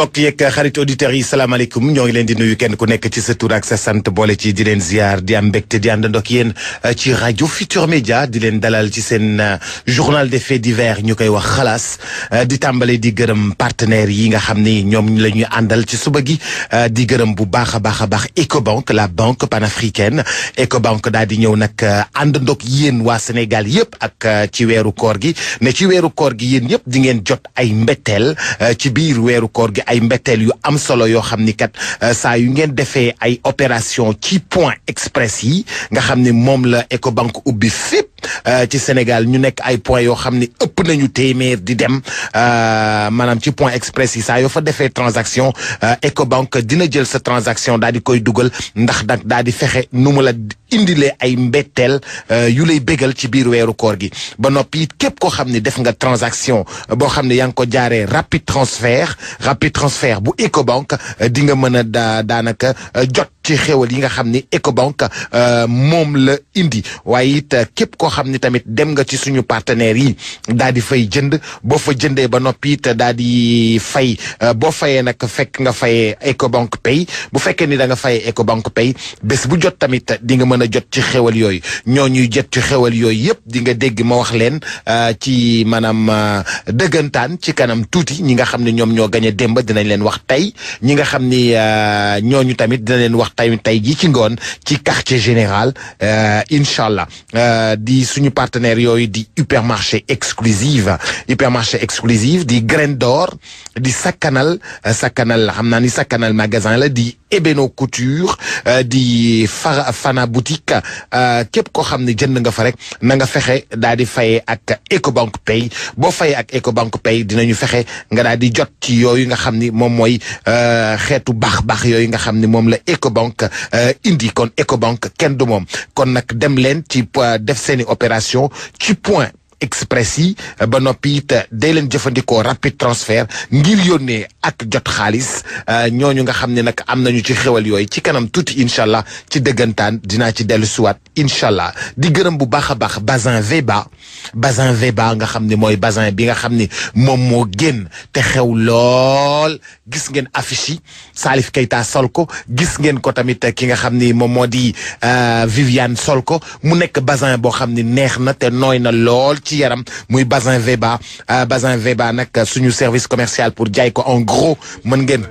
mbokk yeeg xarit auditeurs yi salaamaaleykum ñoo ngi leen di nuyu kenn ku nekk ci sa tur ak sa sant boole ci di leen ziar di am mbégte di àndandoo ak yéen ci rajo Futur Média di leen dalal ci seen journal des faits divers ñu koy wax xalaas di tàmbale di gërëm partenaires yi nga xam ni ñoom la ñuy àndal ci suba gi di gërëm bu baax a baax a baax Ecobank la banque panafricaine Ecobank daal di ñëw nag àndandoo ak yéen waa Sénégal yëpp ak ci weeru koor gi ne ci weeru koor gi yéen yëpp di ngeen jot ay mbetteel ci biir weeru koor gi ay mbetteel yu am solo yoo xam ni kat saa yu ngeen defee ay opération ci point express yi nga xam ni moom la Ecobank ubbi fépp ci Sénégal ñu nekk ay point yoo xam ni ëpp nañu téeméer di dem maanaam ci point express yi saa yoo fa defee transaction Ecobank dina jël sa transaction daal di koy dugal ndax nag daal di fexe nu mu la indilee ay mbetteel yu lay bégal ci biir weeru koor gi ba noppi it képp koo xam ne def nga transaction boo xam ne yaa ngi ko jaaree rapide transfert rapide transfert bu Ecobank di nga mën a daa daanaka jot ci xéwal yi nga xam ni Ecobank moom la indi waaye it képp koo xam ni tamit dem nga ci suñu partenaires yi daal di fay jënd boo fa jëndee ba noppi it daal di fay boo fayee nag fekk nga fayee Ecobank Pay bu fekkee ni da nga fayee Ecobank Pay bés bu jot tamit di nga mën a jot ci xéwal yooyu ñoo ñuy jot ci xéwal yooyu yëpp di nga dégg ma wax leen ci maanaam dëggantaan ci kanam tuuti ñi nga xam ne ñoom ñoo gañ a démb dinañ leen wax tey ñi nga xam ni ñooñu tamit dina leen wax tey tey jii ci ngoon ci quartier général incha allah di suñu partenaire yooyu di hypermarché exclusive hypermarché exclusive di graine d'or di sakkanal sakkanal xam naa ni sakkanal magasin la di Ebeno Couture di fa Fana boutique képp koo xam ne jënd nga fa rek na nga fexe daal di fayee ak Ecobank Pay boo fayee ak Ecobank Pay dinañu fexe nga daal di jot ci yooyu nga xam ni moom mooy xeetu baax baax yooyu nga xam ni moom la Ecobank indi kon Ecobank kenn du moom kon nag dem leen ci def seeni opération ci point express yi ba noppi it day leen jëfandikoo rapide transfert ngir yónnee ak jot xaalis ñooñu nga xam ne nag am nañu ci xewal yooyu ci kanam tuuti incha allah ci dëggantaan dinaa ci dellu siwaat incha allah di gërëm bu baax a baax Bazin Veba Bazin Veba nga xam ne mooy bazin bi nga xam ni moom moo génn te xew lool gis ngeen affiche yi Salif Keita sol ko gis ngeen ko tamit ki nga xam ni moom moo di Viviane sol ko mu nekk bazin boo xam ni neex na te nooy na lool ci yaram muy Bazin Veba Bazin Veba nag suñu service commercial pour jaay ko en gros mën ngeen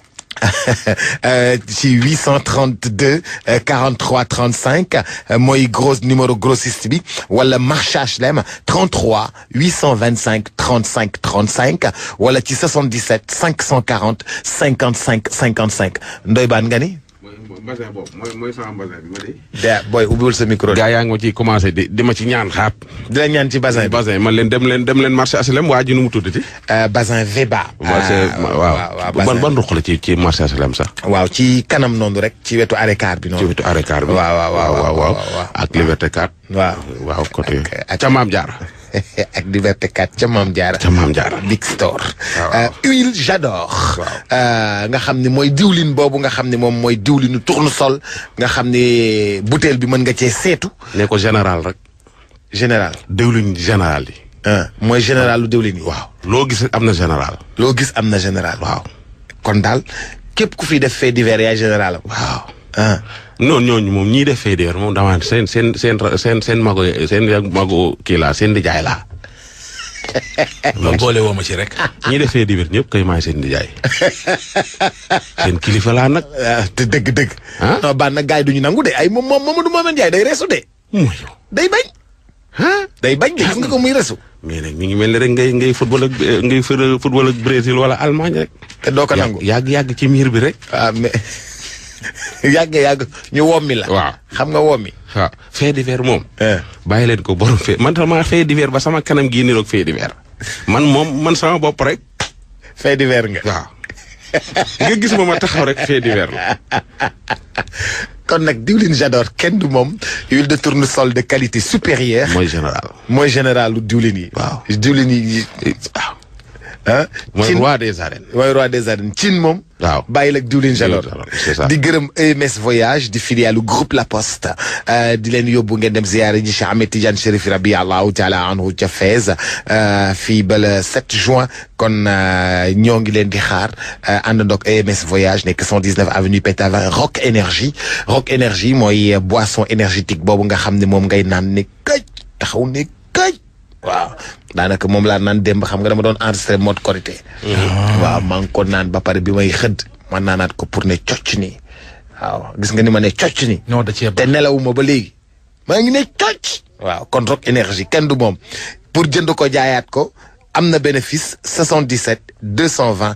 ci 832 43 35 mooy gros numéro grossiste bi wala marché HLM 33 825 35 35 wala ci 77 540 55 55 Ndoye Bane nga ni. basin boobu mooy mooy sama basin bi ma di. de booy ubbiwul sa micro. gaa yaa ngi ma ciy commencé di di ma ci ñaan xaat. di la ñaan ci basin bi basin man leen dem leen dem leen marché HLM waa ji nu mu tuddati. basin Veba. waaw ban ban ruq la ci ci marché HLM sax. waaw ci kanam noonu rek ci wetu arrêt car bi noonu. ci wetu arrêt car bi. waaw waaw waaw waaw ak Liberté 4. waaw waaw côté. ak ca Maam Jaara. ak Liberté 4 ca Maam Jaara. ca Maam Jaara. Big Store. waaw huile j'adore. nga xam ne mooy diwlin boobu nga xam ne moom mooy diwlinu tournesol nga xam ne butéel bi mën nga cee seetu. ne ko général rek. général. diwlin général yi. mooy général lu diwlin yi. waaw loo gis am na général. loo gis am na général. waaw kon daal képp ku fi def fait divers yaay général am. waaw. ah non ñooñu moom ñii def fee moom damaa seen seen seen seen seen mago seen mago kii laa seen dijaay laa. loolu boole woo ma ci rek. ñii def fee divers ñëpp kay maay seen dijaay seen kilifa laa nag. te dëgg dëgg. ah non baan nag gars yi du ñu nangu de ay moom moom Mamadou Mohamed Ndiaye day resu de. mooy day bañ. day bañ de gis nga ko muy resu. mais nag mi ngi mel ni rek ngay ngay football ak ngay football ak Brésil wala Allemagne rek. te doo ko nangu yàgg yàgg ci miir bi rek. ah mais yàgg yàgg ñu wommi la. waaw xam nga wommi. waaw fait divers moom. Eh. bàyyi leen ko borom fait man tam maa fait divers ba sama kanam gii niroog fait divers man moom man sama bopp rek. fait divers nga. waaw nga gis ma ma taxaw rek fait divers la. kon nag diwlin j'adore kenn du moom huile de tournesol de qualité supérieure. mooy général. mooy général lu diwlin yi. Waaw. diwlin yi waaw ah mooy cin roi des arènes. mooy roi des arènes cin moom waaw. bàyyi la ak diwlin Jalor c'est ça. di gërëm EMS voyage di filiale groupe La Poste euh, di leen yóbbu ngeen dem ziyaare ji Cheikh Ahmed Tidiane Chérif rabi allahu taala anhu ca Fès euh, fii ba le 7 juin kon euh, ñoo ngi leen di xaar euh, àndandoog EMS voyage nekk 119 avenue Pétavin Rock Énergie Rock Énergie mooy euh, boisson énergétique boobu nga xam ne moom ngay naan ne këj taxaw ne këj waaw daanaka moom laa naan démb xam nga dama doon enregistré mode korité waaw maa ngi ko naan ba pare bi may xëdd man naanaat ko pour ne cocc nii waaw gis nga ni ma ne cocc nii ñoo da cee te nelawuma ba léegi maa ngi ne cocc waaw kon Rock énergie kenn du moom pour jënd ko jaayaat ko am na bénéfice 77 220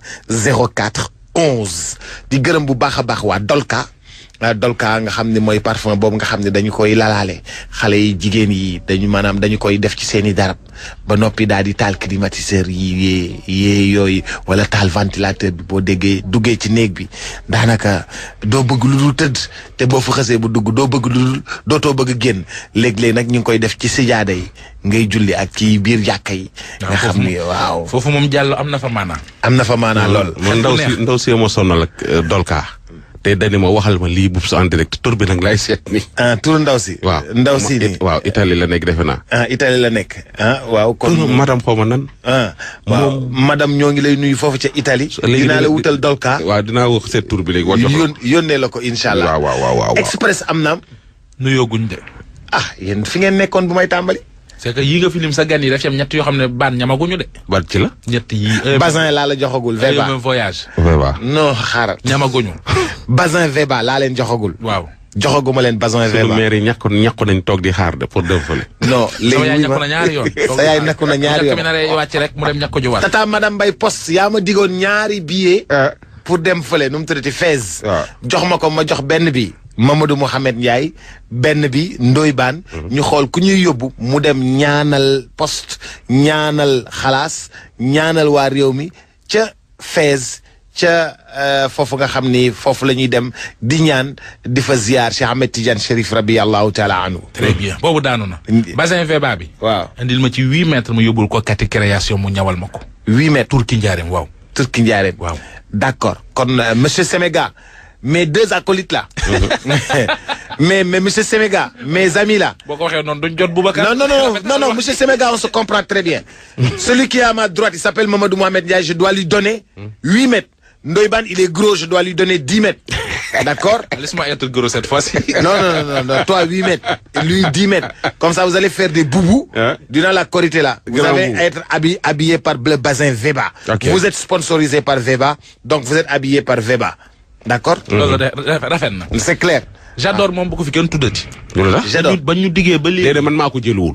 04 11 di gërëm bu baax a baax waa Dolka ah Dolka nga xam ne mooy parfum boobu nga xam ne dañu koy lalaale xale yi jigéen yi dañu maanaam dañu koy def ci seen i darab ba noppi daal di taal climatiseur yi yee yee yooyu wala taal ventilateur bi boo déggee duggee ci néeg bi daanaka doo bëgg lu dul tëdd te boo fa xasee bu dugg doo bëgg lu dul dootoo bëgg génn léeg-léeg nag ñu ngi koy def ci sijaada yi ngay julli ak ci biir jàkka yi. nga xam ni waaw foofu moom jàll am na fa maanaam. am na fa maanaa lool. man ndaw si ndaw si ma sonal ak euh, Dolka. te dani ma waxal ma lii bubs en direct tur bi nag laay seet ni ah tur ndaw si. waaw ndaw ma- si it- nii. waaw Italie la nekk defe naa. ah Italie la nekk ah waaw kon. kon madame xaw ma nan. ah waaw madame ñoo ngi lay nuyu foofu ca Italie. léegi dinaa la dina- wutal dolka. waaw dinaa wax seet tur bi léegi. wàcc ko yón yónnee la ko incha allah. waaw waaw waaw waaw. express am na. nuyoo guñ de. ah yéen fi ngeen nekkoon bu may tàmbali. c'est que yii nga filim sa gan yi daf ci am ñett yoo xam ne baan ñamaguñu de. bat ci la. ñett yii. Bazin laa la joxagul Veba. même voyage. vraiment. non xaaral. ñamaguñu. Bazin Veba laa leen joxagul. waaw. joxaguma leen Bazin sunu Veba. maire yi ñàkk ñàkk nañ toog di xaar de pour dem fële. non léegi sama yaay wuy ñàkk ma- na ñaari yoon. sa yaay nakku na ñaari yoon. mi yoon. naree wàcc rek mu dem ñàkk ju war. tata madame Mbaye poste yaa ma digoon ñaari billet. pour dem fële nu mu tuddati Fès. waaw. jox ma ko ma jox benn bi. Mamadou Mouhamed Ndiaye benn bi Ndoye Bane. ñu xool ku ñuy yóbbu mu dem ñaanal poste ñaanal xalaas ñaanal waa réew mi ca Fès ca euh, foofu nga xam ni foofu la ñuy dem di ñaan di fa ziar Cheikh Ahmed Tidiane Chérif rabi allahu taala anhu. très bien boobu daanu na. Indi- bassin Veba bi. waaw indil ma ci huit mètres mu yóbbul ko kati création mu ñawal ma ko. huit mètres. Turki njaareem waaw. Turki Ndiarène. Waaw. D'accord. Kon euh, monsieur Semega, mes deux acolytes là. mais mais monsieur Semega, mes amis là. boo ko waxee noonu duñ jot Boubacar. Non non non non non monsieur Semega, on se comprend très bien. Celui qui est à ma droite, il s'appelle Mamadou Mohamed Ndiaye, je dois lui donner 8 mètres. Ndoyban, il est gros, je dois lui donner 10 mètres. D'accord Laisse-moi être gros cette fois-ci. non, non, non, non, non, toi 8 mètres, et lui 10 mètres. Comme ça, vous allez faire des boubous Hein? durant la corité là. Vous Grand allez boubou. être habillé, habillé par le bazin Veba. Ok. Vous êtes sponsorisé par Veba, donc vous êtes habillé par Veba. D'accord loolu de rafet rafet na. C'est clair. j'adore moom bu ko fi kenn tuddati. loolu la. J'adore. ba ñu diggee ba léegi. déedéet man maa ko jëluwul.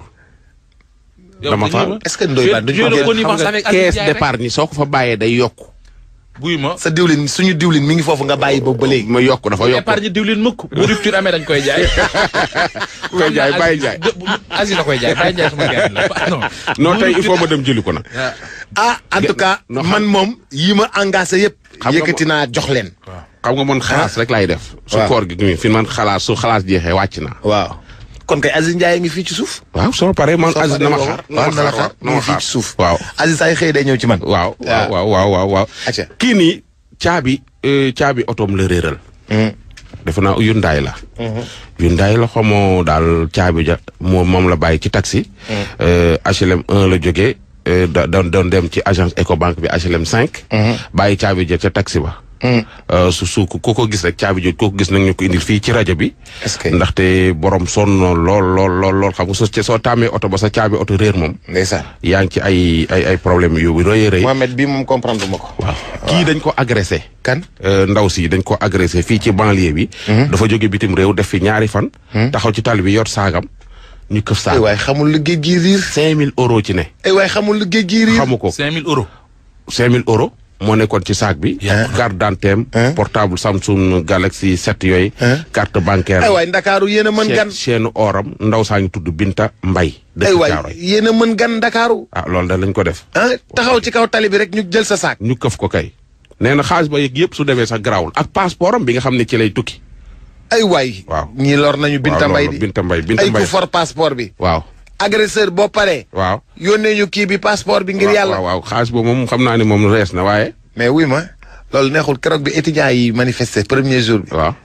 dama fa Est-ce que Ndoye Bane duñ ko le jël connivence xam avec nga Aziz caisse Ndiaye rek. d'épargne soo ko fa bàyyee day yokk. buy ma. sa diwlin suñu diwlin mi ngi foofu nga bàyyi boobu ba léegi. ma yokk dafa yokk. épargne diwlin mukk bu rupture amee dañ koy jaay. ku koy jaay bàyyi jaay. Aziz la koy jaay bàyyi jaay sama gars la non. non tey il faut ma dem jëli ko nag. ah en tout cas no, xam- man moom yi ma engagé yëpp. Xam nga yëkkati naa jox leen. xam nga man xalaas rek laay def. su waaw. koor gi nii fi man xalaas su xalaas jeexee wàcc naa. waaw kon kay Aziz Ndiaye ngi fii ci suuf. waaw soo paree man soo Aziz na ma paree xaar. waaw na la xaar na mi ma ngi fii xaar ci suuf. waaw. Aziz ay xëy day ñëw ci man. waaw waaw waaw waaw waaw waaw. Acca. kii nii caabi euh, caabi otoom la réeral. defe naa Hyundai la. Hyundai la xamoo daal caabi ja moom moom la bàyyi ci taxi. Euh, HLM 1 la jógee euh, da doon doon dem ci agence Ecobank bi HLM 5. bàyyi caabi ja ca taxi ba. Euh, su su ku ko gis rek caabi jooju ku ko gis nag ñu ko indil fii ci rajo bi. Est-ce que- ndaxte borom sonn lool lool lool lool xam nga soo soo taamee oto ba sa caabi oto réer moom. ndeysaan. yaa ngi ci ay ay ay problème yu rëy a rëy. Mohamed bii moom comprendre ma ko. waaw kii dañ ko agressé. kan. Euh, ndaw si dañ ko agressé fii ci banlieue bi. dafa jóge bitim réew def fi ñaari fan. taxaw ci tali bi yor saagam ñu këf ay saag. waay xamul lu géej gi riir. 5000 euros ci ne. ay waay xamul lu géej gi riir. xamu ko 5000 euros. 5000 euros moo nekkoon ci saag bi. carte d'identité portable Samsung Galaxy 7 yooyu. carte bancaire. ay waay Ndakaaru yéen a mën gan. chaîne oram ndaw saa ngi tudd Binta Mbay ay dëkk waay Caaroy. yéen a mën gan Ndakaaru. ah loolu da lañ ko def. ah taxaw ci kaw tali bi rek ñu jël sa saak. ñu këf ko kay. nee na xaalis ba yëg yëpp su demee sax garaawul ak passeport am bi nga xam ne ci lay tukki. ay waay. Waaw. ñii lor nañu Binta waaw Mbay loolu di. Binta Mbay Binta ay Mbay ku for passeport bi. waaw agresseur boo paree. waaw. yónnee ñu kii bi passeport bi ngir yàlla. waaw waaw xaalis boobu moom xam naa ne moom rees na waaye. mais wuy ma loolu neexul keroog bi étudiants yi manifester premier jour bi. waaw.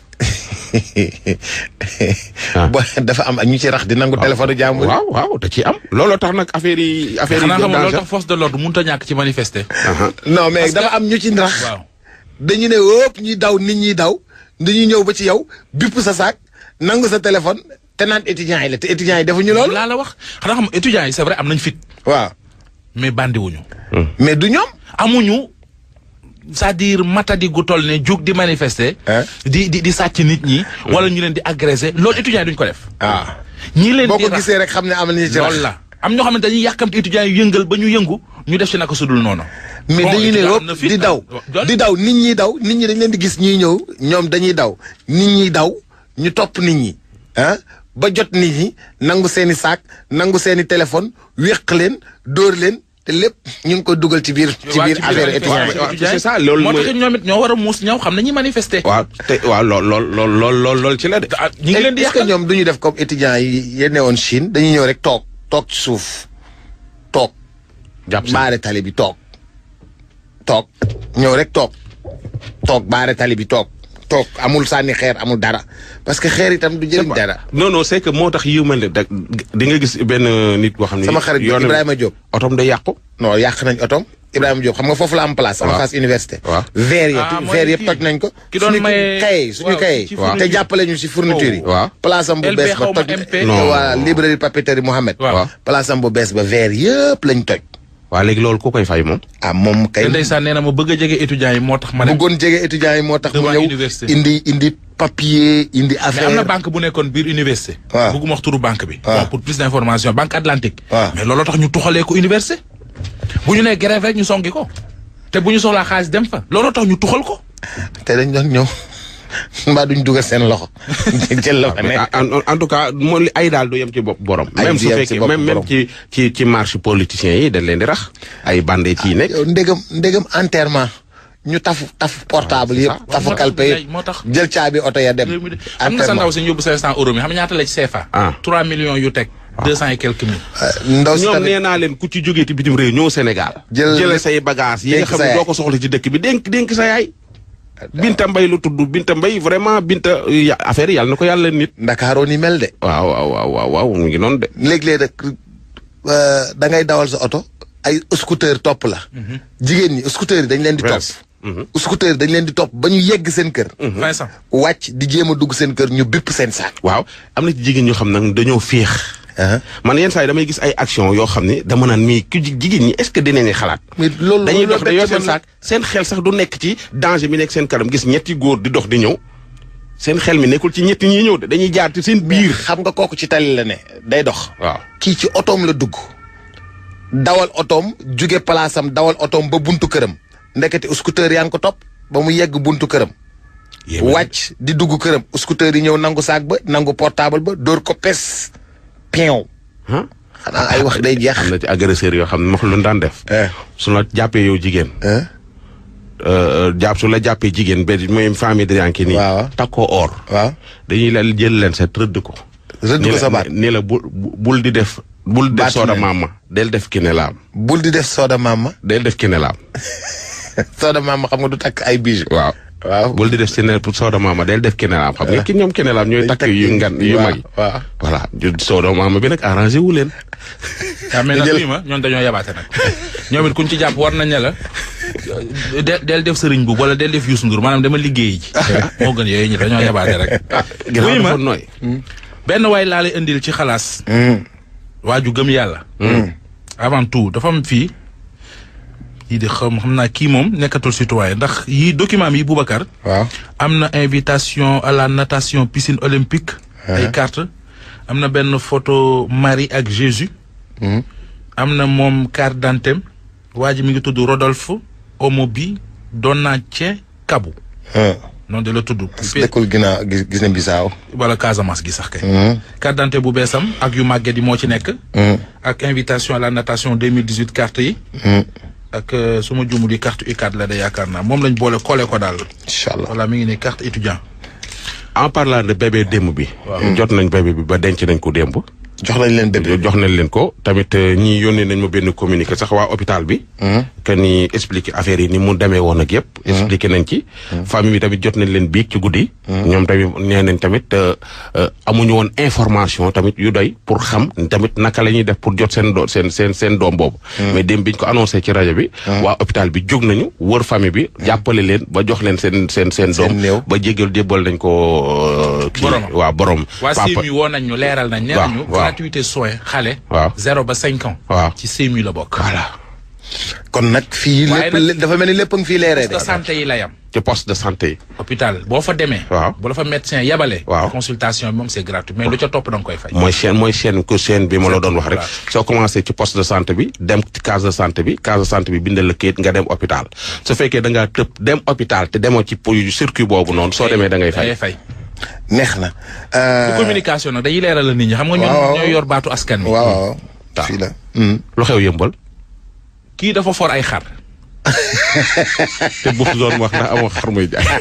Ah. bo dafa am ñu ci rax di nangu téléphone jàmbur. waaw waaw da ciy am. looloo tax nag affaire yi affaire yi. xanaa xam nga loolu danger. tax force de l'ordre mënut a ñàkk ci manifester. Aha. non mais Parce que- dafa am ñu ci rax. waaw dañu ne wóop ñuy daw nit ñi daw dañuy ñëw ba ci yow bipp sa saak nangu sa téléphone te naan étudiants yi la te étudiants yi defuñu loolu. laa la wax xanaa xam nga étudiants yi c'est vrai am nañ fit waaw mais bandiwuñu mais du ñoom. amuñu c'est-à-dire matadi gu toll ne jug di manifester. Hein? di di di sàcc nit ñi. wala ñu leen di agresser loolu étudiants yi duñ ko def. ah ñi leen boo di ko rax- gisee rek xam ne am nañu ci rax. loolu la am ñoo xamante dañuy yàkkamti étudiants yi yëngal ba ñu yëngu ñu def ci naka sudul noonu. mais Bon, dañuy ne étudiant am wóop na fit, di daw ah. di daw nit ñi daw nit ñi dañ leen di gis ñuy ñëw ñoom dañuy daw nit ñi daw ñu topp nit ñi ah ba jot nit ñi nangu seeni saak nangu seeni téléphone wéq leen dóor leen te lépp ñu ngi ko dugal ci biir ci waa biir ci affaire biir étudiants yi. waaw, c'est ça, loolu moo mooy- tax ñoom it ñoo war a muus ñaw xam nañuy manifester. waaw te waaw lool lool lool lool lool lool ci la de. ah ñu ngi leen di est-ce que yàqal ñoom du ñu def comme étudiants yi yéen woon Chine dañuy ñëw rek toog toog ci suuf toog jàpp si baare tali bi toog toog ñëw rek toog toog baare tali bi toog toog amul sànni xeer amul dara parce que xeer itam du jëriñ dara. non non c'est que moo tax yiw mel ne da di nga gis benn nit boo xam ne. sama xarit bi yoonam- Ibrahima Diop. otom day yàqu. non yàq nañ otom Ibrahima Diop xam nga foofu la am place. sama waaw. face université. waaw. verre Ah, yëpp mooy verre yëpp kii. toj nañ ko. ki doon suñu maye- kaye suñu waaw, kaye. ci te fourniture. jàppale ñu si fourniture yi. Oh. waaw. place am bu LB bees ba xaw ma toj. MP. Non. waa librairie papeterie Mohamed. Waaw. place am bu bees ba verre yëpp lañ toj. waa léegi loolu ku koy fay moom. ah moom kay. te ndeysaan nee na ma bëgg a jege étudiants yi moo tax ma ne. bëggoon jege étudiants yi moo tax mu Devant ñëw université. indi indi papier indi mais affaire. am na banque bu nekkoon biir université. waaw. bëgguma wax turu banque bi. waaw. bon pour plus d'information banque Atlantique. waaw. mais looloo tax ñu tuxalee ko université. bu ñu nee grève rek ñu songi ko. te bu ñu soxlaa xaalis dem fa. looloo tax ñu tuxal ko. te dañ doon ñëw mbaa duñ dugal seen loxo. jël la fa mais nekk. en en tout cas moo li ay daal du yem ci bopp borom. Ay même du su yem ci fekkee bopp même même borom. ci ci ci marche politiciens yi dañ leen di rax. ay bande ci nekk. yow ndegam ndegam enterrement ñu tafu tafu portable yëpp tafu moo tax kalpe yëpp moo tax. jël caabi oto ya dem. réew mi de xam nga sa ndaw si ñu yóbbu 500 euros mi xam nga ñaata la ci CFA. Ah. 3 millions yu teg. 200 et quelques mille. Euh, ndaw si ñoom tamit nee naa leen ku ci jógee ci bitim réew ñëw Sénégal. Jël- jëlee say bagages yi nga dénk xam sa ne yaay. doo ko soxla ci dëkk bi dénk dénk sa yaay. Binta Mbay lu tudd Binta Mbay vraiment Binta ya- affaire yi yàlla na ko yàlla nit. Ndakaaroo ni mel de. waaw waaw waaw waaw waaw mu ngi noonu de. léeg-léeg rek euh, da ngay dawal sa oto ay scooter topp la. jigéen ñi scooter yi dañ leen di topp. Mhm. scooter yi dañ leen di topp ba ñu yegg seen kër. Vincent. wàcc di jéem a dugg seen kër ñu bépp seen saak. waaw am na ci jigéen ñoo xam nag dañoo féex. man yenn saa yi damay gis ay action yoo xam ne dama naan mii ku ji- jigéen ñi est-ce que dinañ xalaat. mais loolu dañuy loolu dox dañoo bett seen man saak seen xel sax du nekk ci danger bi nekk seen kanam gis ñetti góor di dox di ñëw seen xel mi nekkul ci ñetti ñi ñëw de dañuy jaar ci seen biir biir. xam nga kooku ci tali la ne day dox. waaw kii ci otoom la dugg dawal otoom jóge palaasam dawal otoom ba buntu këram ndekete scooter yaa ngi ko topp ba mu yegg buntu këram wàcc di dugg këram scooter yi ñëw nangu saak ba nangu portable ba dóor ko pes pion ah. xanaa ay wax day jeex am na ci agresseur yoo xam ne ma lu daan def. eh su la jàppee yow jigéen. eh euh, jàpp su la jàppee jigéen ba mooy famille de yanki nii. Waaw. takkoo or. waaw dañuy la jël leen sa rëdd ko. rëdd ni ko la- sa baat ni la bul bul di def. bul def Baatu sooda neen. maama del def kinelaam bul di def sooda mama del def kinelaam sooda mama xam nga du takk ay bijoux waaw. waaw bul di def sine sooda maama del def kinelaam xam nga ki ñoom kinelaam ñooy Dañ takk yu ngan yu waaw, mag yi. waaw. voilà ju sooda maama bi nag arrangé wu leen. waaw mais nag jël- lii ma ñoom dañoo yabaate nag ñoom it kuñ ci jàpp war nañ ne la del del def sëriñ bu wala del def Youssou Ndour maanaam dama liggéey ji moo gën yooyu ñi dañoo yabaate rek ginnaaw oui ma dafa nooy. benn waay laa lay indil ci xalaas waa ju gëm yàlla avant tout dafa am fii yii di xam xam naa kii moom nekkatul citoyen ndax yii document yi Boubacar waaw am na invitation à la natation piscine olympique ay carte am na benn photo Marie ak Jésus am na moom carte d'identité waa ji mi ngi tudd Rodolphe Omobi Donatien Kabou noonu de la tudd dëkkul ginnaaw gis gis na bisaaw wala Casamance gi sax kay carte d'identité bu beesam ak yu màgget yi moo ci nekk ak invitation à la natation 2018 carte yi ak euh, su ma juumul yi carte U4 la de yaakaar naa moom lañ boole collé ko daal incha allah voilà mi ngi ne carte étudiant en parlant de bébé démb bi. jot nañ bébé bi ba denc nañ ko démb. jox nañ leen bébé. jox nañ leen ko tamit ñi yónnee nañ ma benn communiqué sax waa hôpital bi. que ni expliqué affaire yi ni mu demee woon ak yëpp. expliqué nañ ci. famille bi tamit jot nañ leen biig ci guddi. ñoom tamit nee nañ tamit amuñu woon information tamit yu doy pour xam tamit naka la ñuy def pour jot seen do seen seen seen doom boobu. mais dem biñ ko annoncé ci rajo bi. waa hôpital bi jóg nañu wër famille bi. jàppale leen ba jox leen seen seen seen doom. ba jégal jébbal nañ ko. kii waa borom. waa CMU woo nañ ñu leeral nañ. nee nañu gratuité soin xale. waaw zéro ba cinq ans. waaw ci CMU la bokk. voilà. kon nag fii lépp dafa mel ni lépp a ngi fii leeree de. poste de santé yi la yam. ci poste de santé yi. hôpital boo fa demee. waaw bu la fa médecin yabalee. waaw consultation bi moom c'est gratuit mais lu ca topp da nga koy fay. mooy chaîne mooy chaîne ko chaîne bi ma la doon wax rek. soo commencé ci poste de santé bi dem ci case de santé bi case de santé bi bindal la kayit nga dem hôpital su fekkee da ngaa tëb dem hôpital te demoo ci circuit boobu noonu soo demee da ngay fay. fay. neex na. bu communication nag dañuy leeral la nit ñi xam nga ñun ñooy yor baatu askan wi. waaw waaw fii la. lu xew yëmbal. kii dafa for ay xar. te bu doon wax na amoo xar muy jaay.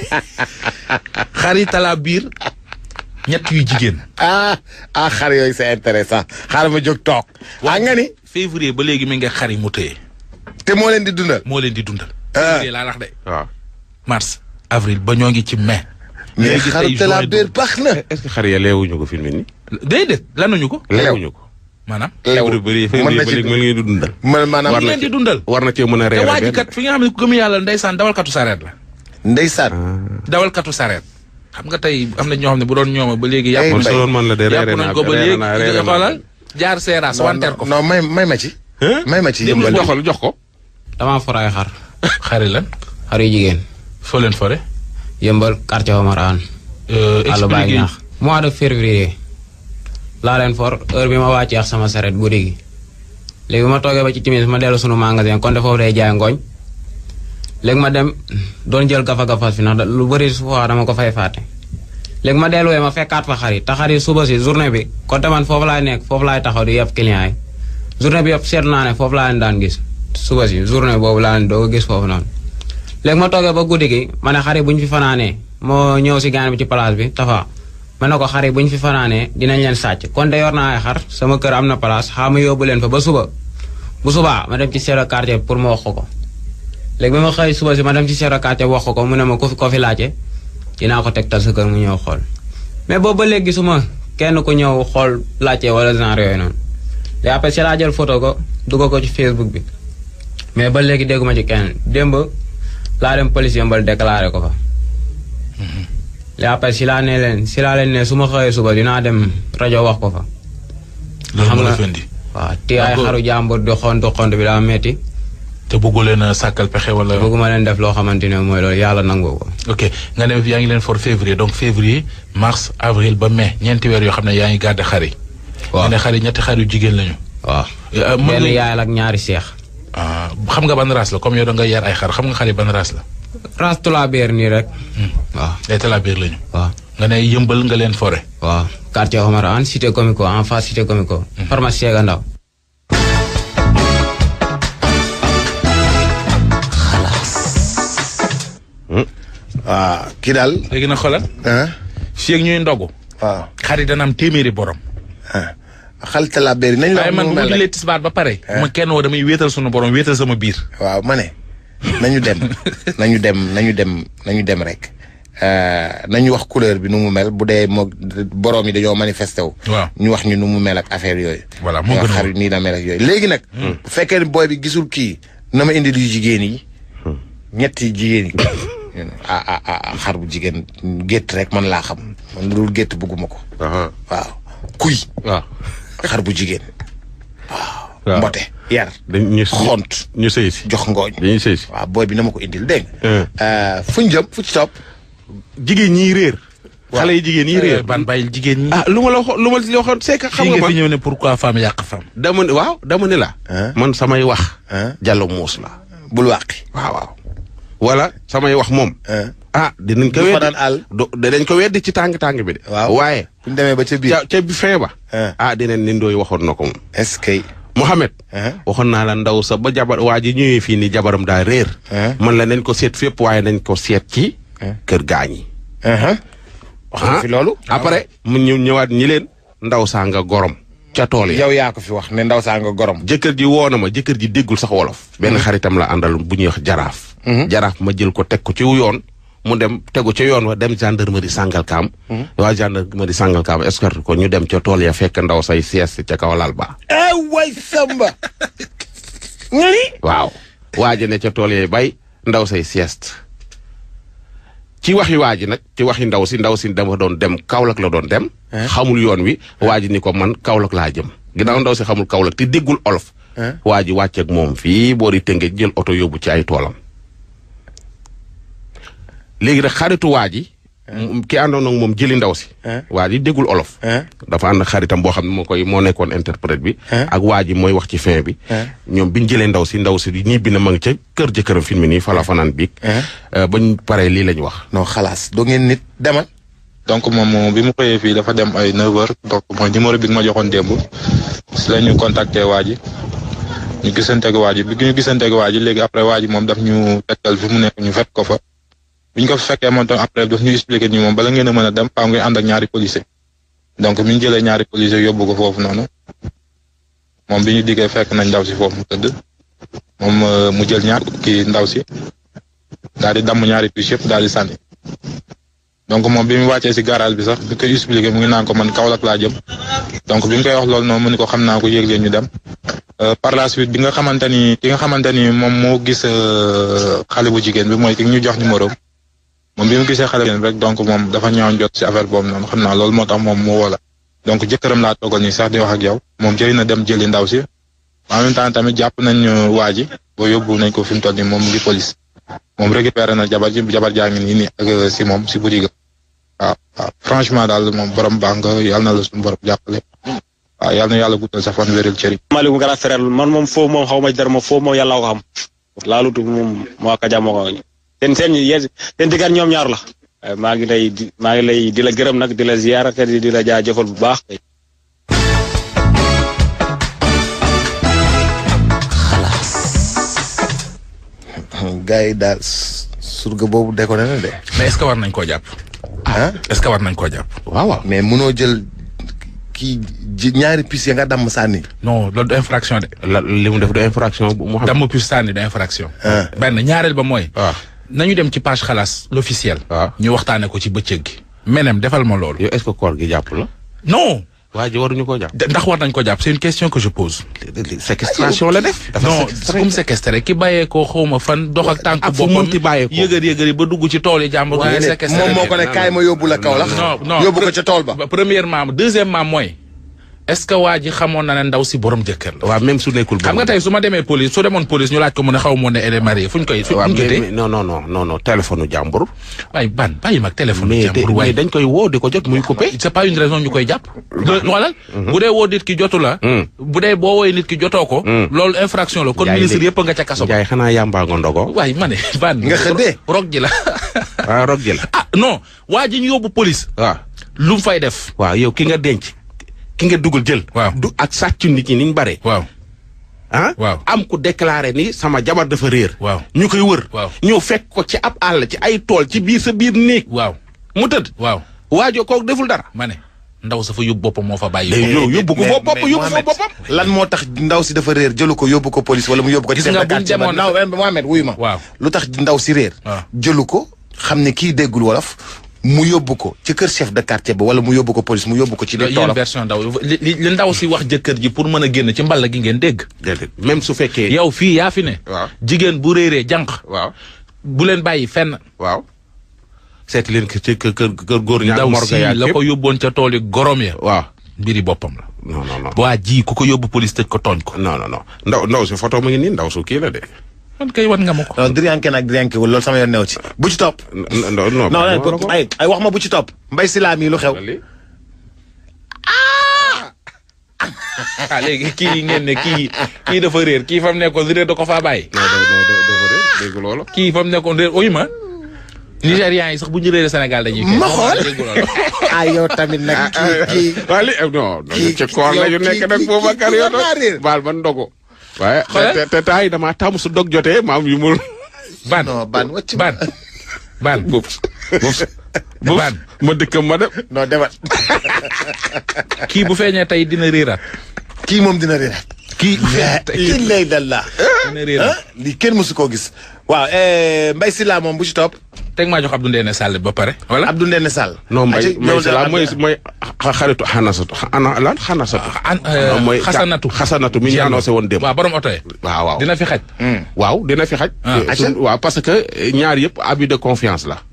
xar yi talaa biir ñett yu jigéen. ah ah xar yooyu c'est intéressant xaaral ma jóg toog. waa nga ni. février ba léegi mi ngi xar yi mu téye. te moo leen di dundal. moo leen di dundal. février laa wax de. waaw. mars avril ba ñoo ngi ci mai. mais xaru te la biir baax na. est-ce que xar ya leewuñu ko fi mu ne nii. déedéet lanuñu ko. leewuñu ko. maanaam. leew bëri février ba léegi mën ngeen di dundal. man maanaam war leen di dundal. war na cee mën a te reere waa ji kat fi nga xam ne gëm yàlla ndeysaan dawalkatu sareet la. ndeysaan. dawalkatu sareet. xam nga tey am na ñoo xam ne bu doon ñooma ba léegi. yàpp man su doon man la de reere yàpp naa nañ ko ba reere naa léegi reere naa xoolal jaar seeraas wanteer ko. non may may ma ci. may ma ci yëmbal joxal jox ko. damaa for ay xar. xari lan. xar yu jigéen. foo leen fore. yëmbal quartier Omar Anne. àll baa expliqué ñaax mois de février laa leen for heure bi ma wàccee ak sama saret guddi gi léegi ma toogee ba ci timis ma dellu sunu magasin kon foofu day jaay ngooñ léegi ma dem doon jël gafa gafa fi ndax lu bëri su fois dama ko fay fàtte léegi ma delluwee ma fekkaat fa xar yi te xar yi suba si journée bi kon man foofu laay nekk foofu laay taxaw di yëpp client yi journée bi yëpp seetlu naa ne foofu laa leen daan gis suba si journée boobu laa leen doo gis foofu noonu léegi ma toogee ba guddi gi ma ne xar yi bu ñu fi fanaanee moo ñëw si gaan bi ci place bi tafa ma ne ko xar yi bu ñu fi fanaanee dinañ leen sàcc kon de yor naa ay xar sama kër am na place xaa ma yóbbu leen fa ba suba bu subaa ma dem ci chef de quartier pour ma wax ko ko léegi bi ma xëy suba si ma dem ci chef de quartier wax ko ko mu ne ma ko fi ko fi laajte dinaa ko tegtal sa kër mu ñëw xool mais boobu ba léegi gisuma kenn ku ñëw xool laajte wala genre yooyu noonu léegi après si laa jël photo ko dugg ko ci Facebook bi mais ba léegi dégguma ci kenn démb laa dem police yëmbal déclaré ko fa léegi après si laa ne leen si laa leen ne su ma xëyee suba dinaa dem rajo wax ko fa loolu xam moo la nga- fendi waaw te ay xaru jàmbur di xontu xont bi daa metti te bëggu leen a sàkkal pexe wala. bëgguma leen def loo xamante ne mooy loolu yàlla nangu ko ok nga ne yaa ngi leen for février donc février mars avril ba mai ñeenti weer yoo xam ne yaa ngi gàdde xar yi. waaw nga ne xar yi ñetti xar yu jigéen lañu. waaw Euh, mën benn nga- yaay la ak ñaari seex ah, xam nga ban race la comme yow da nga yar ay xar xam nga xar yi ban race la. race tulaabeer nii rek waaw ay talabiir lañu. waaw nga ne yëmbal nga leen fore. waaw quartier Omar Anne cité comico en face cité comico pharmacie ga ndaw waaw kii daal. léegi nag xoolal ah fii ak ñuy ndogu. waaw xar yi dana am téeméeri borom. ah xalte la béri nañ la waaye wax man nu bu mu ma mel jullee rek. tisbaar ba pare. bu ma kenn woo damay wéetal sunu borom wéetal sama biir. waaw ma ne nañu dem nañu dem nañu dem nañu dem rek Euh, nañu wax couleur bi nu mu mel bu dee moo borom yi dañoo manifesté wu. waaw ñu wax ñu nu mu mel ak affaire yooyu. Voilà, moo ñu wax gën a xar nii la mel ak yooyu léegi nag. bu fekkee ne booy bi gisul kii na ma indi yu jigéen yi. ñetti jigéen yi. ah ah ah xar bu jigéen gétt rek man laa xam man lu dul gétt bëgguma ko. waaw waaw kuy waaw. xar bu jigéen. waaw mbote yar. dañ ñu xont ñu sëy si. jox ngooñ. dañuy sëy si. waaw booy bi na ma ko indil dégg Hein. nga. fu ñu jëm fu ci topp. jigéen ñiy réer. xale yi jigéen ñiy réer. ban bàyyil jigéen ñi. ah lu ma la waxoon lu ma la waxoon c'est que xam fii nga nga fi man ñëw ne pourquoi femme yàq femme. dama ne waaw dama ne la. Hein? man samay wax. Hein? jallo muus la. bul wàqi. waaw waaw. wala samay wax moom. Hein? ah dinañ ko Du weddi fanaan àll. do dinañ ko weddi ci tàng tàng bi de. waaw waaye. bu ñu demee ba ca biir. ca ca bi fin ba. Hein? ah dinañ ni ndooy waxoon na ko moom. est-ce que. Mohamed. Hein? waxoon naa la ndaw sa ba jabar waa ji ñëwee fii nii jabaram daa réer. Hein? man la nañ ko seet fépp waaye nañ ko seet ci. Hein? kër gaañ yi. wax nga fi loolu. après mu ñëw ñëwaat ñi leen ndaw saa nga gorom. ca tool yi yow yaa ko fi wax ne ndaw saa nga gorom. jëkkër ji woo na ma jëkkër ji déggul sax wolof benn xaritam la àndal bu ñuy wax jaraaf jaraaf ma jël ko teg ko ci yoon mu dem tegu ca yoon wa dem gendarmerie Sangalkam waa gendarmerie Sangalkam escorte ko ñu dem ca tool ya fekk ndaw say sieste ca kaw lal ba ah way samba. nga ni. waaw waaji ne ca tool yee bay ndaw say sieste ci waxi waaji nag ci waxi ndaw si ndaw si dama doon dem Kaolack la doon dem xamul yoon wi waaji ni ko man Kaolack laa jëm ginnaaw ndaw si xamul Kaolack te déggul olof waaji wàcceeg moom fii boori tënge jël oto yóbbu ci ay toolam léegi nag xaritu waaji ki àndoon ak moom jëli ndaw si waa ji déggul olof dafa ànd ak xaritam boo xam ne moo koy moo nekkoon interprète bi ak waa ji mooy wax ci fin bi ñoom biñ jëlee ndaw si ndaw si ñibbi na ma ngi ca kër jëkkëram fi mu nii fala fanaan biig bañ paree lii lañ wax non xalaas doo ngeen nit demal. donc moom bi mu xëyee fii dafa dem ay 9h donc mooy numéro bi nga ma joxoon démb si la ñu contacté waa ji ñu gisanteeg waa ji bi ñu gisanteeg waa ji léegi après waa ji moom daf ñu tegtal fi mu nekk ñu fekk ko fa. bi ñu ko fekkee moom tam après daf ñu expliqué ni moom bala ngeen a mën a dem faaw ngeen ànd ak ñaari policier donc bi ñu jëlee ñaari policier yóbbu ko foofu noonu moom bi ñu diggee fekk nañ ndaw si foofu mu tëdd moom mu jël ñaar kii ndaw si daal di damm ñaari puces yëpp daal di sànni. donc moom bi mu wàccee si garage bi sax bi koy expliqué mu ngi naan ko man Kaolack laa jëm donc bi mu koy wax loolu noonu mu ni ko xam naa ko yéeg leen ñu dem par la suite bi nga xamante ni ki nga xamante ni moom moo gis xale bu jigéen bi mooy ki ñu jox numéro moom bi mu gisee xale bu rek donc moom dafa ñëwoon jot si affaire boobu noonu xam naa loolu moo tax moom mu woo la donc jëkkëram laa toogal nii sax di wax ak yow moom jëli na dem jëli ndaw si en même temps tamit jàpp nañ waa ji ba yóbbu nañ ko fi mu toll nii moom mu ngi police moom récupéré na jabar ji jabar jaa ngi nii nii ak si moom si boutique waaw waaw franchement daal moom borom baax nga yàlla na la suñu borom jàppale waaw yàlla na yàlla guddal sa fan wéral cëri maaleykum grand frère man moom foofu moom xaw ma ci dara moom foofu moom yàlla ko xam laalutu moom moo ko jàmm ko seen seen yéen seen diggaan ñoom ñaar la maa ngi lay di maa ngi lay di la gërëm nag di la ziyaara te di la jaajëfal bu baax gars yi daal surga boobu déconné na de. mais est-ce que war nañ koo jàpp. ah est-ce que war nañ koo jàpp. waaw waaw mais munoo jël kii ji ñaari pis ya nga damm sànni. non loolu du infraction de. la li mu def de infraction bu mu xam damm puce sànni du infraction. Ah. benn ñaareel ba mooy. waaw nañu dem ci page xalaas l'officiel. waaw. ñu waxtaanee ko ci bëccëg gi. menem defal ma loolu. yow est-ce que koor gi jàpp la non. waa ji waruñu koo jàpp de- ndax war nañ ko jàpp c'est une question que je pose. séquestration la def dafa non séquestré. comme séquestré ki bàyyee ko xawma fan dox ak tànk ak fu boppam mënti bàyyee ko. yëgër yëgër yi ba dugg ci tool yi jàmbur. nga ne séquestré moom moo ko ne kaay ma yóbbu la Kaolack. non non yóbbu ko ca tool ba. ba premièrement deuxièmement mooy est-ce que waa ji xamoon na ne ndaw si borom jëkkër la. waaw même su nekkul xam nga tey su ma demee police su demoon police ñu laaj ko mu ne xaw ma ne elle est mariée fu ñu koy. fu waaw ñu koy mais téye mais non non non non non téléphone jàmbur waaye ban bàyyi mag téléphone. mais jàmbur mais waaye dañ koy woo di ko jot muy coupé c'est pas une raison ñu koy jàpp. xoolal bu dee woo nit ki jotu la. Mm. bu dee boo woowee nit ki jotoo ko. Mm. loolu infraction la kon Njaay ministre léegi- yëpp nga ca kaso ba. Njaay xanaa yàmbaa nga ndogo waaye ma ne ban. Nga xëddee. rog ji la. waaw rog ji la ah non waa ji ñu yóbbu police. waaw lu mu fay def. waaw yow ki nga denc ki nga dugal jël Waaw. du ak sàccu nit ñi niñ bare waaw ah Waaw. am ku déclaré ni sama jabar dafa réer Waaw. ñu koy wër Waaw. ñëw fekk ko ci ab àll ci ay tool ci biir sa biir néeg waaw mu tëdd waaw waajo kooku deful dara ma ne ndaw sa fa yóbbu boppam moo fa bàyyi. day ko. yow yóbbu ko mais- foofu bopp mais yóbbu foofu Mohamed, boppam lan moo tax ndaw si dafa réer jëlu ko yóbbu ko police wala mu yóbbu ko. Gis ci nga chef de buñ quartier ba demoon- non eh, Mohamed wuyu ma. Waaw. lu tax ndaw si réer. waaw. jëlu ko xam ne kii déggul wolof mu yóbbu ko ci kër chef de quartier ba wala mu yóbbu ko police mu yóbbu ko ci. yéen toolam version ndaw li li li ndaw si wax jëkkër ji pour mën a génn ci mballa gi ngeen dégg. déedéet même su fekkee yow fii yaa fi ne. Waaw. jigéen bu réeree jànq. waaw bu leen bàyyi fenn. waaw seeti leen ko ci kër kër kër góor ñaar ndaw morga si yaag la yëpp ko yóbboon ca tool yi gorom ya. waaw mbiri boppam la. non non non waa ji ku ko yóbbu police tëj ko tooñ ko. non non non ndaw ndaw si photo mu ngi nii ndaw su kii la de man kay wan nga ma ko. non diriyanke nag diriyanke wul loolu sama yoon new ci bu ci topp. non non non non non non ay ay wax ma bu ci topp. mbay si laa mii lu xew. ah léegi kii ngeen ne kii kii dafa réer kii fa mu nekkoon réer da ko faa bàyyi. non non non doo ko réer dégg loolu kii fa mu nekkoon réer oyu ma. Nigérians yi sax bu ñu réeree Sénégal dañuy. Ma xool. dégg loolu. ah yow tamit nag kii kii. waaye li non non kii- ci koor la ñu yow nekk kii- nag kii- Boubacar kii yow war naa réer. baal ba ndogu waaye Xoolal. te te temps yi damaa tàmm su dog jotee maam yu mu ban non ban wàcc ban ban boobu boobu ba Baan. ma dëkkam ma dem. non demal kii bu feeñee tey dina réeraat. kii moom dina réeraat kii bu la feeñee tey ilaha illallah dina réeraat. ah lii kenn mësu koo gis waaw Mbaye Sylla moom bu ci topp teg maa jox Abdou Ndéné Sall ba pare. voilà Abdou Ndéné Sall non mbay Aca, mbay ñëw si la na- mooy mooy xa- xaritu xanasatu ana lan xanasatu. an non mooy xasanatu. xasanatu mi ñu Diallo. annoncé woon démb. waaw borom oto yi. waaw waaw dina fi xaj. waaw dina fi xaj. Ah. Eh, suñ- waaw parce que eh, ñaar yëpp abus de confiance la.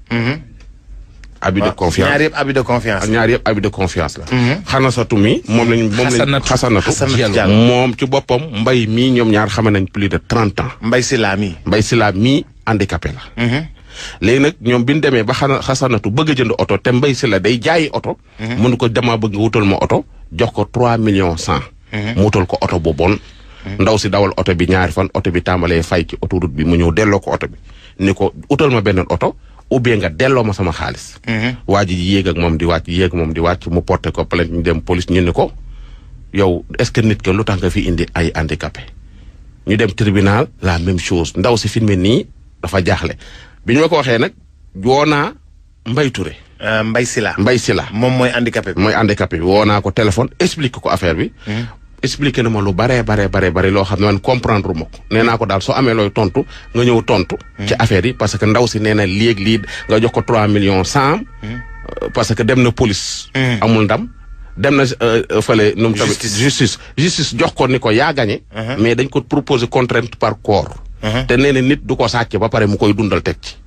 abus de confiance ñaar yëpp abus de confiance ñaar yëpp abus de confiance la. xanasatu mi moom lañ moom lañ Xasanatu. xasanatu. Xasanatu Diallo. Diallo. moom ci boppam mbay mii ñoom ñaar xame nañ plus de trente ans. Mbaye Sylla mi mbay si la mii handicapé la. léegi nag ñoom bi ñu demee ba xana xasanatu bëgg a jënd oto te mbay si la day jaayi oto. mënu ko dama bëgg nga wutal ma oto jox ko trois millions cent. mu wutal ko oto bu bon. ndaw si dawal oto bi ñaari fan oto bi tàmbalee fay ci autoroute bi mu ñëw delloo ko oto bi ni ko utal ma beneen oto ou bien nga delloo ma sama xaalis. waa ji yéeg ak moom di wàcc yéeg moom di wàcc mu porté ko plainte ñu dem police ñu ni ko yow est-ce que nit ke lu tax nga fi indi ay handicapé. ñu dem tribunal la même chose ndaw si filmé nii dafa jaaxle bi ñu ma ko waxee nag woo naa Mbaye Touré Euh, Mbaye Sylla Mbaye Sylla moom mooy handicapé bi mooy handicapé bi woo naa ko téléphone expliqué ko affaire bi. expliqué na ma lu baree baree baree bari loo xam ne man comprendre ma ko nee naa ko daal soo amee looy tontu nga ñëw tontu. ci affaire yi parce que ndaw si nee na léegi lii nga jox ko 3 millions 100. parce que dem na police. amul ndam. dem na euh, euh, fële nu mu tamit Justice. justice justice jox ko ni ko yaa gagné. mais dañ ko proposer contrainte par corps. te nee na nit du ko sàcc ba pare mu koy dundal teg ci.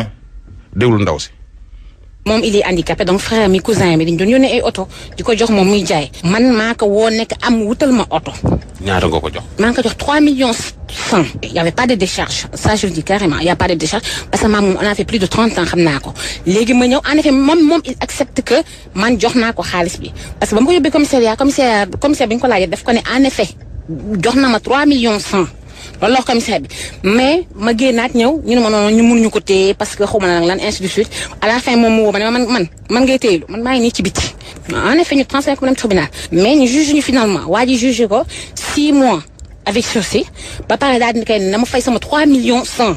déglu ndaw si. moom il est handicapé donc frère mi cousin mi dañ doon yónnee ay oto di ko jox moom muy jaay man maa ko woo nekk am wutal ma oto ñaata nga ko jox. maa ngi ko jox 3 millions 100 il y avait pas de décharge ça je le dis carrément il y a pas de décharge parce que maam moom on a fait plus de 30 ans xam naa ko léegi ma ñëw en effet moom moom il accepte que man jox naa ko xaalis bi parce que ba ma ko yóbbee commissariat commissaire commissaire bi ñu ko laajee daf ko ne en effet jox na ma 3 millions 100 loolu la wax commissaire bi mais ma génnaat ñëw ñu ne ma noonu ñu mënuñu ko téye parce que xaw ma nag lan ainsi de suite à la fin moom mu woo ma ne ma man man man ngay téyelu man maa ngi nii ci biti en effet ñu transféré ko dem tribunal mais ñu juge ñu finalement waa ji juge ko 6 mois avec sursis ba pare daal di kay ne ma fay sama 3 millions 100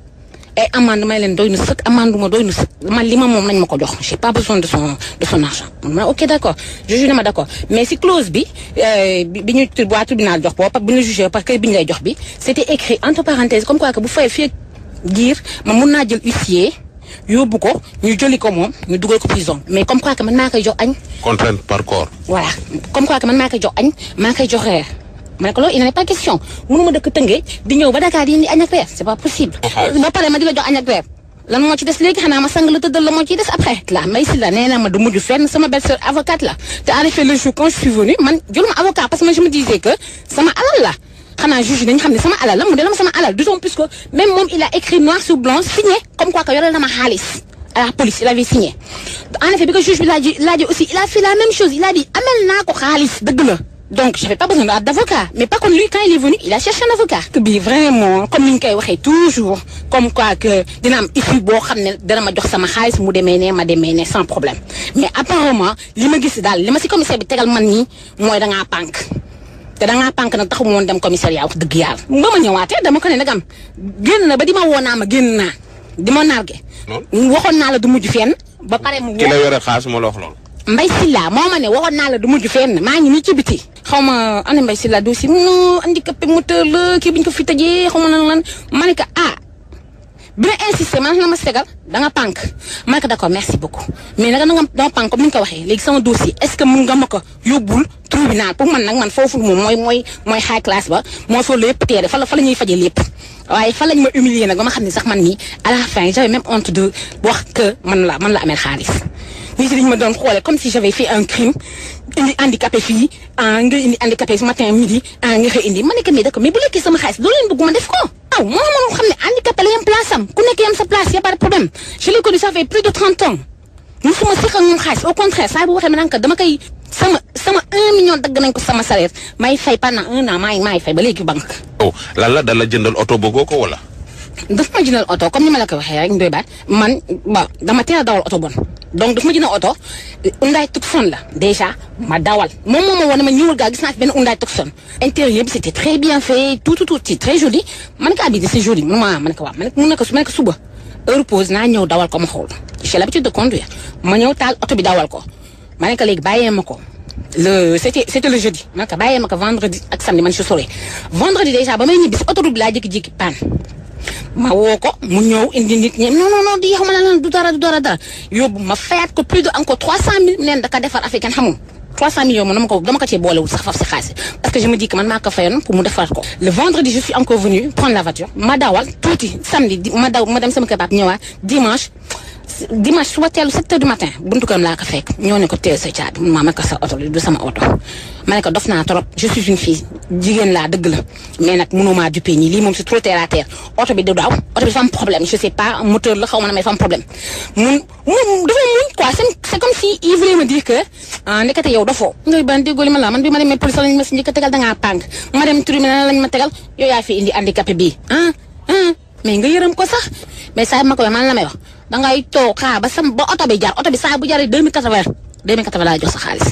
et amende may leen doy na sëkk amende ma doy na sëkk man li ma moom nañ ma ko jox j'ai pas besoin de son de son argent ma ok d'accord juge na ma d'accord mais si clause bi euh, bi bi ñu tur waa tribunal jox boobu bi ñu jugé parce que bi ñu lay jox bi c'était écrit entre parenthèses comme quoi que bu fayee fii ak giir man mun naa jël huissier yóbbu ko ñu jëli ko moom ñu dugal ko prison mais comme quoi que man maa koy jox añ contrainte par corps. voilà comme quoi que man maa koy jox añ maa koy jox reer ma ne ko loolu il n'en est pas question mënuma dëkk Tëngéej di ñëw ba Dakar di indi añ ak reer c'est pas possible. ba pare ma di la jox añ ak reer lan moo ci des léegi xanaa ma sang la tëddal la moo ciy des après. la may si la nee na ma du mujj fenn sama belle-sœur avocate la te en effet le jour quand je suis venue man jëluma avocat parce que man je me disais que sama alal la. xanaa juge dañu xam ne sama alal la mu delloo ma sama alal d'autant plus que même moom il a écrit noir sur blanc signé comme quoi que yoreel na ma xaalis à la police il avait signé. en effet bi ko juge bi laajee laajee aussi il a fait la même chose il a dit amel naa ko xaalis dëgg la. donc j'avais pas besoin d'avocat mais par contre lui quand il est venu il a cherché un avocat. que bi vraiment comme ni ñu koy waxee toujours comme quoi que dina am issue boo xam ne dana ma jox sama xaalis mu demee ne ma demee ne sans problème mais apparemment li ma gis daal li ma si commissaire bi tegal man nii mooy da ngaa pànk. te da ngaa pànk nag taxu woon dem commissariat wax dëgg yàlla. ba ma ñëwaatee dama ko ne nagam génn na ba di ma woo naa ma génn naa di ma narge. waxoon naa la du mujj fenn. ba pare mu ki la woo yore xaalis moo la wax loolu. Mbay Silla moo ma ne waxoon naa la du mujj fenn maa ngi nii ci biti. xaw ma ana Mbay Silla dossier mu handicapé moteur la kii bi ñu ko fi tëjee xaw ma lan lan ma ne ko ah. bi ma insisté man la ma segal da nga pànk ma ne ko d'accord merci beaucoup mais nag danga dama pànk comme ni nga ko waxee léegi sama dossier est-ce que mun nga ma ko yóbbul tribunal pour man nag man foofu moom mooy mooy mooy high class ba mooy foofu la yëpp teere fa la fa la ñuy fajee lépp waaye fa lañ ma humilier nag ba ma xam ne sax man nii à la fin j'avais même honte de wax que man la man la amee xaalis nit ñi dañu ma doon xoolee comme si j'avais fait un crime indi handicapé fii ah nga indi handicapé ce matin midi ah nga xëy indi ma ne ko mais d'accord mais bu lekkee sama xaalis doo leen bëgg ma def ko aw moo mënoon xam ne handicapé la yam place am ku nekk yam sa place y a pas de problème je l'ai connu ça fait plus de 30 ans musuma siq ak moom xaalis au contraire saa bu waxee ma naan ko dama koy sama sama un million dagg nañ ko sama salaire may fay pendant un an maay maay fay ba léegi banque oh lan la dala jëndal oto bëggoo ko wala. daf ma jëndal oto comme ni ma la ko waxee rek ndoy baat man ba dama teel a dawal oto bon donc daf ma jëndal oto Hyundai Tucson la déjà ma dawal moom moo ma woon ne ma ñëwul gaa gis naa fi benn Hyundai Tucson intérieur bi c'était très bien fait tout tout tout c'est très joli ma ne ko habité c'est joli mun ma ma ne ko waaw ma ne ko mun na ko ma ne ko suba heure pause naa ñëw dawal ko ma xool j'ai l'habitude de conduire ma ñëw taal oto bi dawal ko ma ne ko léegi bàyyee ma ko le c'était c'était le jeudi ma ne ko bàyyee ma ko vendredi ak samedi man je saurais vendredi déjà ba may ñibbi si autoroute bi laa jékki-jékki panne ma woo ko mu ñëw indi nit ñi non non non di yaxuma la lan du dara du dara dara yóbbu ma fayaat ko plus de encore 300000 neen da ka defar africaine xamul 300 millions man dama ko dama ko cee boolewul sax faf si xaalis parce que je me dis que man maa ko fayoon pour mu defar ko. le vendredi je suis encore venu prendre la voiture ma dawal tuuti samedi di ma daw ma dem sama kër pap ñëwaat dimanche dimanche suba teelu 7 heures du matin buntu këram laa ko fekk ñoo ne ko téye sa caabi mun maa ma ko sa oto du sama oto. ma ne ko dof naa trop je suis une fille jigéen laa dëgg la mais nag mënuma dupe ñi lii moom c'est trop terre à terre oto bi du daaw oto bi dafa am problème je sais pas moteur la xaw ma ne mais dafa am problème mun mun dafa muñ quoi c'est c'est comme si il voulait me dire que ah ndekete yow dafoo. ngay ban déggoo li ma la man bi ma demee police lañ ma si njëkk a tegal da ngaa pànk ma dem tribunal lañ ma tegal yow yaa fi indi handicapé bii ah ah mais nga yërëm ko sax mais saa ma ko man la may wax dangay toog xaar ba sam ba oto bi jar oto bi saa bu jaree 2080 2080 laa jox sa xaalis.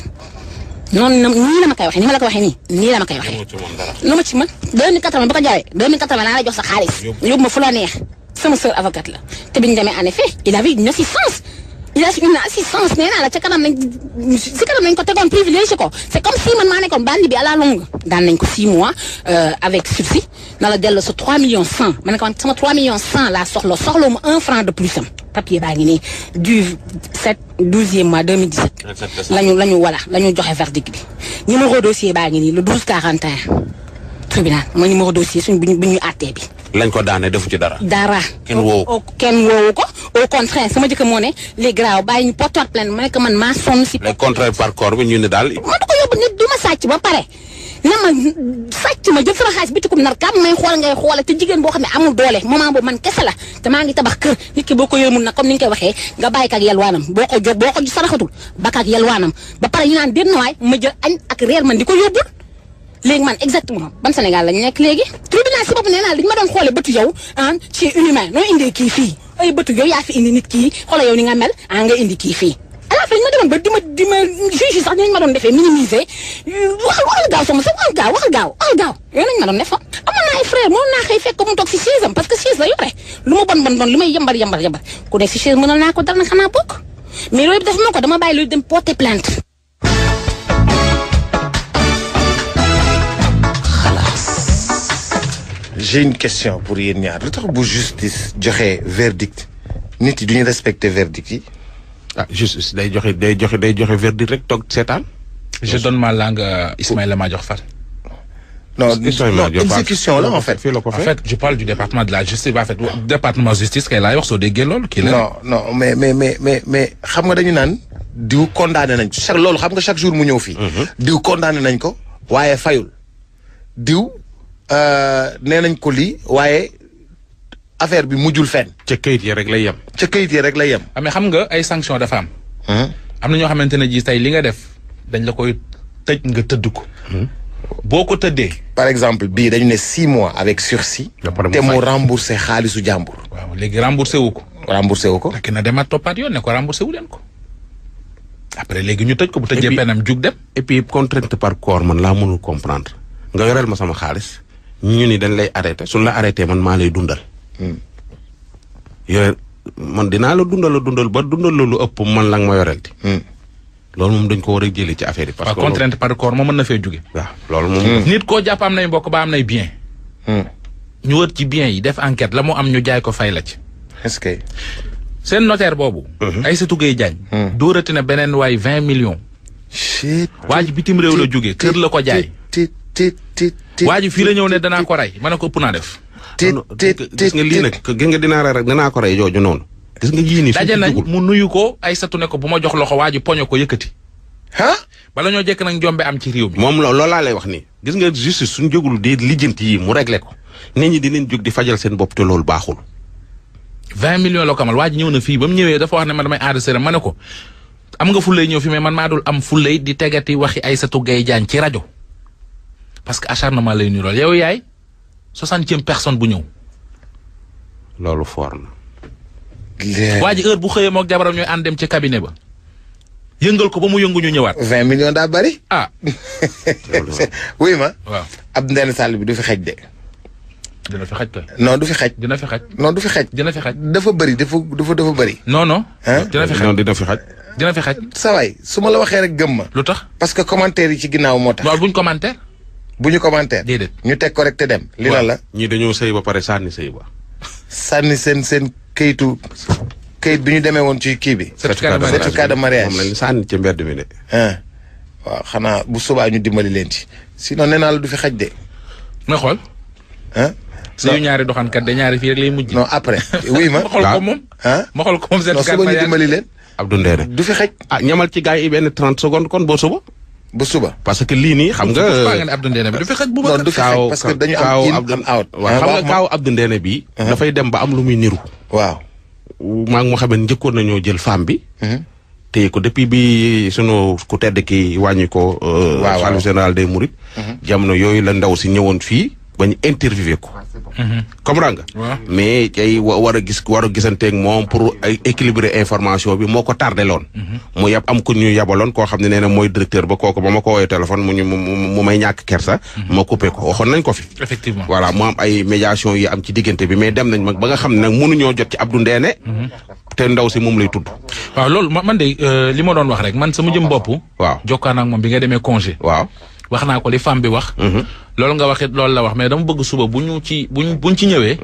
noonu na nii la ma koy waxee ni ma la ko waxee nii nii la ma koy waxee. lu ma ci mën 2080 ba ko jaaree 2080 laa la jox sa xaalis. yóbbu ma fu la neex sama sœur avocate la te bi ñu demee en effet il avait une assistance. il a une assistance nee naa la ca kanam nañ si kanam nañ ko tegoon privilégié ko c' est comme si man maa nekkoon bandi bi à la longue. daan nañ ko 6 mois avec sursis na la dellu sa 3 millions 100 ma ne ko sama 3 millions 100 laa soxla soxla mu 1 franc de plus am. papier baa ngi nii du 7 12e mois 2017. la ñu la ñu voilà la ñu joxe verdict bi. numéro dossier baa ngi nii le 12 41 tribunal mooy numéro dossier suñ bu ñu bu ñu àttee bi. lañ ko daane defu ci dara. dara. kenn woowu ko kenn woowu ko au contraire sama jëkkër moo ne les graw bàyyi ñu porter plainte ma ne que man maa sonn si. les contraire par corps bi ñu ne daal. ma du ko yóbbu nit du ma sàcc ba pare. na ma sàcc ma jël sama xaalis bitikum nar kam may xool ngay xoole te jigéen boo xam ne amul doole moment boobu man kese la te maa ngi tabax kër nit ki boo ko yërmul nag comme ni nga koy waxee nga bàyyi ko ak yelwaanam boo ko jóg boo ko saraxatul baka ak yelwaanam ba pare ñu naan déet na waay ma jël añ ak reer man di ko yóbbul léegi man exactement ban Sénégal lañu nekk léegi tribunal si bopp nee naa dañu ma doon xoole bëtu yow ah ci inhumain noo indee kii fii ay bëtu yow yaa fi indi nit kii xoole yow ni nga mel ah nga indi kii fii à la fin ñu ma demoon ba di ma di ma juge sax dinañ ma doon defee minimiser waxal waxal gaaw sama sax waxal gaaw waxal gaaw waxal gaaw yooyu nañ ma doon defoon amoon naa ay frère mënoon naa xëy fekk ko mu toog si chaise am parce que chaise la yore lu ma bon bon bon li may yambar yambar yambar ku nekk si chaise mënal naa ko dara nag xanaa bokk mais loolu def ma ko dama bàyyi loolu dem porter plainte j'ai une question pour yéen ñaar lu tax bu justice joxe verdict nit yi du ñu respecter verdict yi. ah justice day joxe day joxe day joxe verdict rek toog seetaan. je donne ma langue à Ismaïla Madior Fall. non Ismaïla non Madior Fall. exécution la en fait. fii la ko En fekk. fait, je parle du département de la justice. En fait, département justice kay laay wax soo déggee loolu kii la. non non mais mais mais mais mais xam nga dañu naan diw condamné nañ ko chaque loolu xam nga chaque jour mu ñëw fii. diw condamné nañ ko waaye fayul. diw euh, nee nañ ko lii waaye affaire bi mujjul fenn ca kayit yi rek lay yem. ca kayit yi rek la yem. ah mais xam nga ay sanctions dafa am. am na ñoo xamante ne ji tey li nga def dañ la koy tëj nga tëdd ko. boo ko tëddee. par exemple bii dañu ne six mois avec sursis. Ba pare mu te mu fay. remboursé xaalisu jàmbur. waaw léegi remboursé wu ko. remboursé wu ko. fekk na demaat toppaat yoon ne ko remboursé wu leen ko. après léegi ñu tëj ko bu tëjee puis- penam jug dem. et puis contrainte par corps man laa mënul comprendre nga yoreel ma sama xaalis ñu ni dañ lay arrêté suñ la arrêté man maa lay dundal. yore man dinaa la dundal la dundal ba dundal la lu ëpp man la nga ma yoreel di. loolu moom dañ ko war a jëlee ci affaire yi. parce waaw que contrainte par corps moo mën na fee jóge. waaw loolu moom. nit koo jàpp am nay mbokk ba am nay bien. ñu wër ci bien yi def enquête la mu am ñu jaay ko fay la ci. est-ce que. seen notaire boobu. Aïssatou Gueye Diagne. dóorati na beneen waay vingt millions. shit. waa ji bitim réew la jógee kër la ko jaay. tit tit tit tit waa ji fii la ñëw ne danaa ko rey ma ne ko ëpp naa def. tit non, tit gis nga lii nag gis nga dinaa rey rek dinaa ko rey jooju noonu. gis nga yii nii. daje suñ ci nañ dugul. mu nuyu ko Aïssatou ne ko bu ma jox loxo waa ji poño ko yëkkati. ah. bala ñoo jekk nag njombe am ci réew mi. moom lo- loolu laa lay wax nii gis nga justice suñ jógul di lijjanti yii mu réglé ko nit ñi dinañ jóg di fajal seen bopp te loolu baaxul. vingt millions la ko amal waa ji ñëw na fii ba mu ñëwee dafa wax ne ma damay enregistré ma ne ko am nga fullay ñëw fi mais man maa dul am fullay di tegati waxi Aïssatou Gueye Diagne ci rajo parce que acharnement lay nirool yow yaay soixantième personne bu ñëw. loolu foor na. waa ji heure bu xëyee mook jabaram ñooy ànd dem ci cabinet ba yëngal ko ba mu yëngu ñu ñëwaat. vingt millions daa bari. ah wuy ma. waaw ab ndenn sàll bi du fi xej de. dina fi xaj kay. non du fi xaj dina fi xaj. non du fi xaj dina fi xaj. dafa bëri dafa dafa dafa bëri non non. Hein? dina fi xaj non dina fi xaj. dina fi xaj. sawaay su ma la waxee rek gëm ma lu tax. parce que commentaire yi ci ginnaaw moo tax loolu buñ commentaire. bu ñu commentaire déedéet. ñu teg ko rek te dem li la Waaw. la ñii dañoo sëy ba pare sànni sëy ba. sànni seen seen kayitu kayit bi ñu demee woon ci kii bi certificat de certificat de mariage moom lañ sànni ci mbedd mi de. ah waaw xanaa bu subaa ñu dimbali leen ci sinon nee naa la du fi xaj de nga xool. ah suñu ñaari doxankat de ñaari fii rek lay mujj. non après oui ma ma xool ko moom. ah ma xool ko moom non certificat suba ñu mariage. dimbali leen Abdou Ndéné. du fi xaj ah ñamal ci gars yi benn 30 secondes kon boo suba. bu suba parce que lii nii xam nga. Pourquoi nga ne Abdou Ndéné bi du fi xaj bu non bëgg. du fi xaj kaaw parce que dañu am kaaw in Abdou- am out waaw xam nga kaaw Abdou Ndéné bi dafay dem ba am lu muy niru. waaw maa ngi moo xam ne njëkkoon nañoo jël femme bi. téye ko depuis bi sunu ku tedd ki wàññi ko. waaw waaw. xalifa général des Mourides. jamono yooyu la ndaw si ñëwoon fii ba ñu interviewé ko. comprendre nga. Waaw. mais tey wa war a gis war a gisanteeg moom pour ay équilibrer information bi moo ko tardé loon. mu yab am ku ñu yabaloon koo xam ne nee na mooy directeur ba kooku ba ma ko woowee téléphone mu ñu mu mu mu may ñàkk kersa. ma coupé ko waxoon nañ ko fi. effectivement. voilà mu am ay médiation yi am ci diggante bi mais dem nañ mag ba nga xam ne nag mënuñoo jot ci Abdou Ndéné. te ndaw si moom lay tudd. waaw loolu ma- man de euh, li ma doon wax rek man sama jëm bopp. waaw jokkaan ak moom bi nga demee congé. waaw. wax naa ko li femme bi wax. loolu nga waxit loolu la wax mais dama bëgg suba bu ñu ci bu ñu buñ ci ñëwee.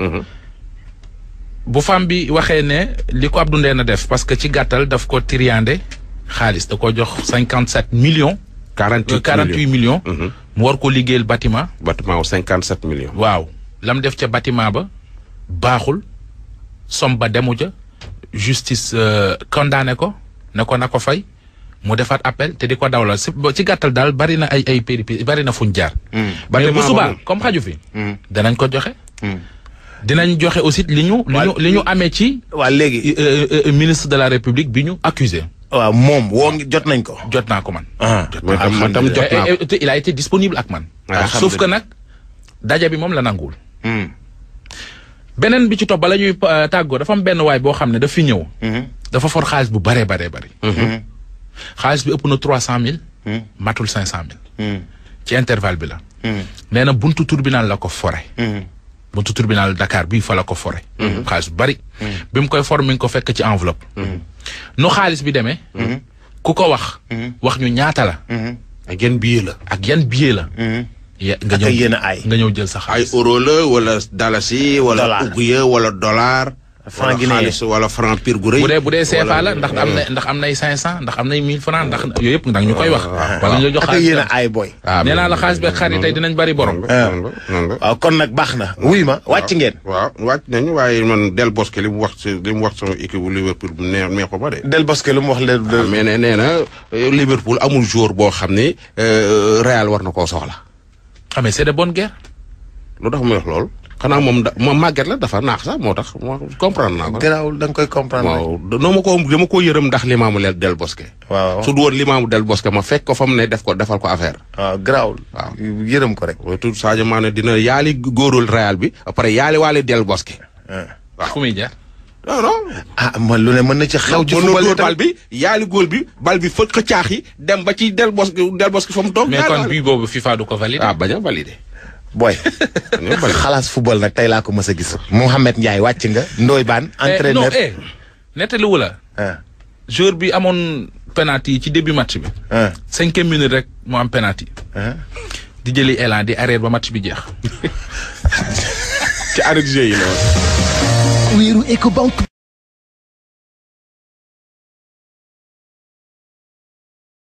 bu femme bi waxee ne li ko Abdou Ndéné def parce que ci gàttal daf ko triandé xaalis da ko jox cinquante sept millions. 48 quarante huit millions. mu war ko liggéeyal bâtiment. bâtiment wu 57 millions. waaw lam def ca bâtiment ba baaxul somme ba demu ca justice euh, condamné ko ne ko na ko fay mu defaat appel te di ko dawlal si ba- ci gàttal daal bari na ay ay péripéties bari na fuñ jaar. mais Bâtiment bu ba subaa moom. comme xaju fi. danañ ko joxe. dinañ joxe aussi li ñu. li ñu li ñu amee ci waaw léegi euh, euh, ministre de la république bi ñu accusé waaw moom woo ngi jot nañ ko jot naa ko man. ah man tam man tam jot naa Et- ko. et- et il a été disponible ak man. Alhamdulillah. sauf que nag daja bi moom la nanguwul. Hmm. beneen bi ci topp bala ñuy euh, tàggoo dafa am benn waay boo xam ne daf fi ñëw. dafa for xaalis bu baree baree bari. xaalis bi ëpp na trois cent mille. matul cinq cent mille. ci intervalle bi la. nee na buntu tribunal la ko fore. buntu tribunal Dakar bii fa la ko fore. xaalis bu bari. bi mu koy for mi ngi ko fekk ci enveloppe. nu xaalis bi demee. ku ko wax. wax ñu ñaata la. ak yan billet la. ak yan billet la. ya nga ak ñëw yéen a aay nga ñëw jël sa ay xaalis. euro la wala dalasi wala Dollar. uguya wala dollar. Franc wala guinéen. xaalis wala franc pire gu rëy. bu dee bu dee CFA wala- la ndax am na ndax am nay 500 ndax am nay 1000 francs ndax yooyu yëpp ndax ñu koy wax. wala ñu la jox ak xaalis yéen a tam. aay boy ah nee naa la mais- xaalis beeg xar yi tey dinañ bari borom. noonu la noonu la noonu la. waaw kon nag baax na wuy ma wàcc ngeen waaw wàcc nañu waaye man Del Bosque li mu wax si li mu wax sama équipe bu Liverpool bu neex neexu ba de. Del Bosque lu mu wax le ah mais nee nee na euh, Liverpool amul joueur boo xam ni euh, Real war na koo soxla. ah mais c'est de bonne guerre. lu tax muy wax loolu. xanaa moom da moom màgget la dafa naax sax moo tax moo comprendre naa ko. garaawul da nga koy comprendre rek. waaw noo ma ko dama ko yërëm ndax limaamu leel Del Bosque. waaw su du woon limaamu Del Bosque ma fekk ko fa mu ne def ko defal ko affaire. waaw garaawul waaw. yërëm ko rek waaye tout Sadio Mané dina yaali góorul Real bi après yaali waale Del Bosque. ah. fu muy jaar. non non. ah man lu ne mën na ci xew ci mën na football dóor itam. bal bi yaali góol bi bal bi fëkk caax yi dem ba ci Del Bosque Del Bosque fa mu toog. mais yaali kon waale. bii boobu FIFA du ko validé. ah bañ a validé. boy bañ a validé. xalaas football nag tey laa ko mës a gis Mouhamed Ndiaye wàcc nga Ndoye Bane Eh, non entraîneur eh nettaliwu la. ah joueur bi amoon penalty yi ci début match bi. ah cinquième minute rek mu am penalty. ah di jëli élan di arrière ba match bi jeex. ci arrêt de jeu yi la woon. wéeru Ecobank